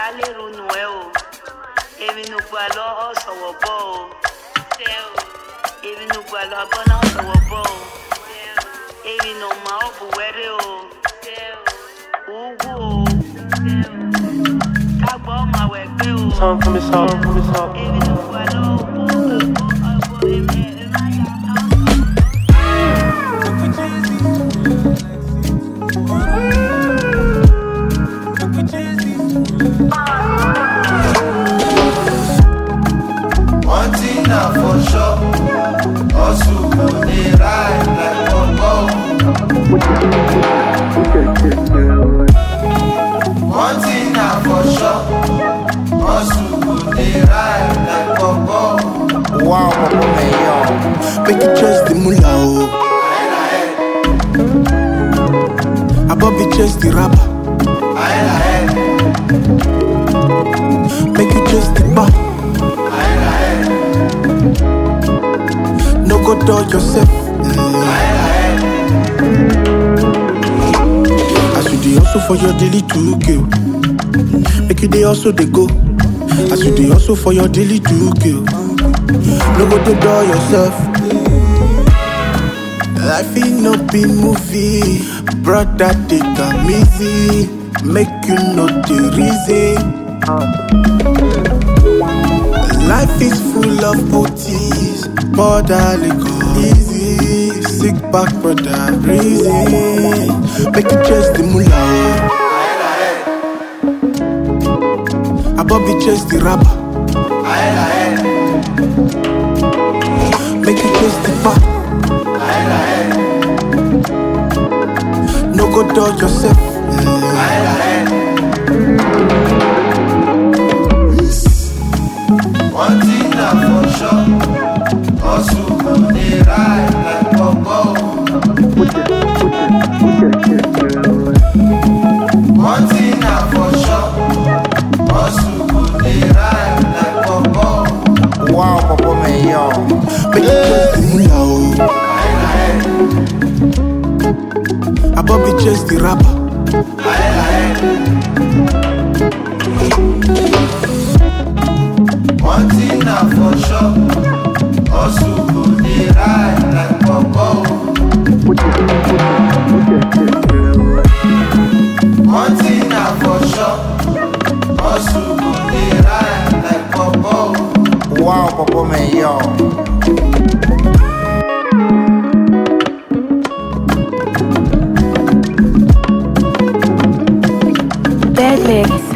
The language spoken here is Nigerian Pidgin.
lérò nù ẹ o èmi nù gbà lọ ọ̀sọ̀wọ̀ bọ̀ o èmi nù gbà lọ agbọ́nà ọ̀sọ̀wọ̀ bọ̀ o èmi nù mà ọ́ bù wẹ́rẹ́ o wúwú o kágbọ́ ọmọ àwẹ̀ gbé o Song for me, song for me, song. èmi nù gbà lọ ọ̀bọ̀ ọ̀bọ̀ èmi ẹ̀ máa yà ká. One thing na for sure, hustle go dey ride like bongo. One thing na for sure, hustle go dey ride like bongo. Wow, papa man, yo. Make you trust the mullah, oh. Above you trust the rapper. Ahead, ahead, Make you trust the bar. ahead, ahead, No go dull yourself. ahead, ahead. As you dey hustle for your daily to kill. Make you dey also dey go. As you dey hustle for your daily to kill. No go to dull yourself. Life ain't no be movie, brother. Take am easy, make you know the reason. Life is full of OTs, border go easy. Sick back, brother, reason. Make you chase the mullah. oh. Above you chase the rapper. Ahead, ahead, Make you chase the bar. ahead, ahead, No go dull yourself. ahead, ahead. One thing na for sure, hustle go dey ride like bongo. One thing na for sure, hustle go dey ride like bongo. Wow, papa man, yo. Make you chase the mullah. oh. Ahead, ahead, Above you chase the rapper. ahead, ahead. One thing na for sure, hustle go dey ride like bongo. One thing na for sure, hustle go dey ride like bongo. Wow, papa man, yo. Dead mix.